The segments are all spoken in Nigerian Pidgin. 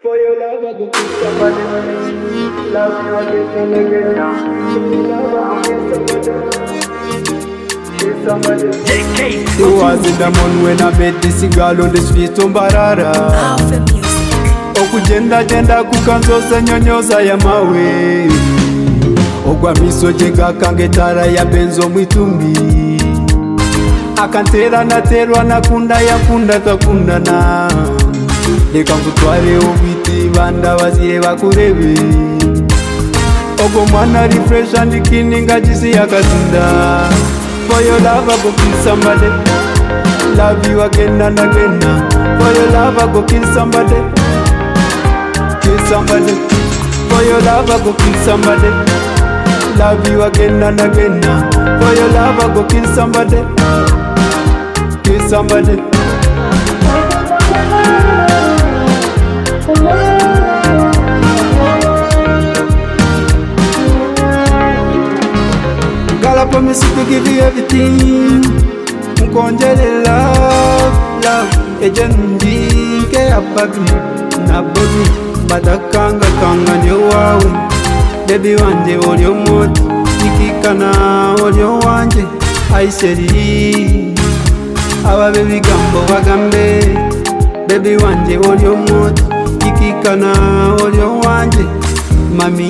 For your love, I go kill somebody. Love you again and again now. For your love, I go kill somebody. Kill somebody. It was in the morning when I met this girl on the street on Barara Alpha Music. okugenda genda kukanzoza nyonyoza ya mawe ogwa misoje gakange tara ya benzo mwitumbi akantera naterwa nakunda yakunda twakundana leka nkutware obwiti banda bazire bakurebe ogwo mwana refresh and clean ngagisi yakazinda for your love I go kill somebody love you again and again for your love I go kill somebody kill somebody for your love I go kill somebody love you again and again for your love I go kill somebody kill somebody Girl, I promise to give you everything. Mkonjele love, love. Ejendi ke ababi na bobi badakanga kanga ndio wawe. Baby wanje oli omwoto ikikana oli owanje aiseri ababe bigambo bagambe Baby wanje oli omwoto ikikana oli owanje mami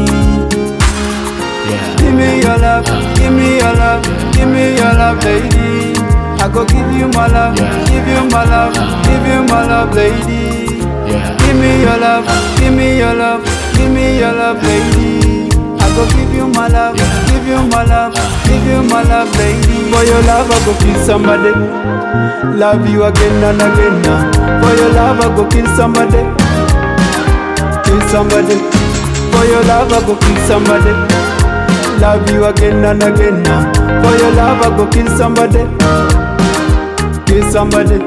Give me your love, give me your love, give me your love, lady. I go give you my love, give you my love, give you my love, lady. Give me your love, give me your love, give me your love, lady. I go give you my love, give you my love, give you my love, lady. For your love, I go kill somebody. Love you again and again. now. For your love, I go kill somebody. Kill somebody. For your love, I go kill somebody. Love you again and again now. For your love, I go kill somebody. Kill somebody.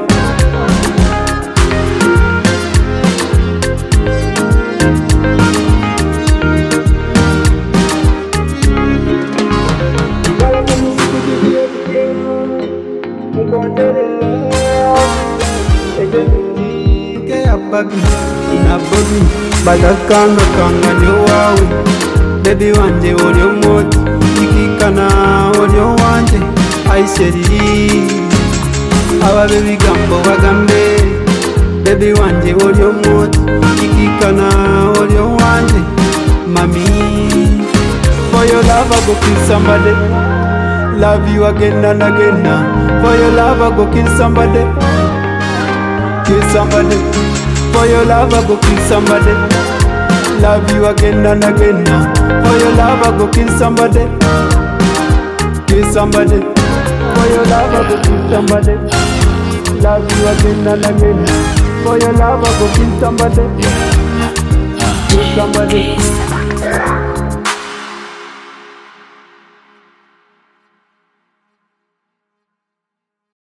Girl, I promise to give you everything. Mkonjele love. Ejendi. ke ababi na bobi badakanga kanga ndio wawe bebi wanje oli omwoto ikikana oli owanje aiseri ababe bigambo bagambe bebi wanje oli omwoto ikikana oli owanje mami for your love I go kill somebody love you again and again for your love I go kill somebody kill somebody. For your love, I go kill somebody. Love you again and again. For your love, I go kill somebody. Kill somebody. For your love, I go kill somebody. Love you again and again. For your love, I go kill somebody. Kill somebody.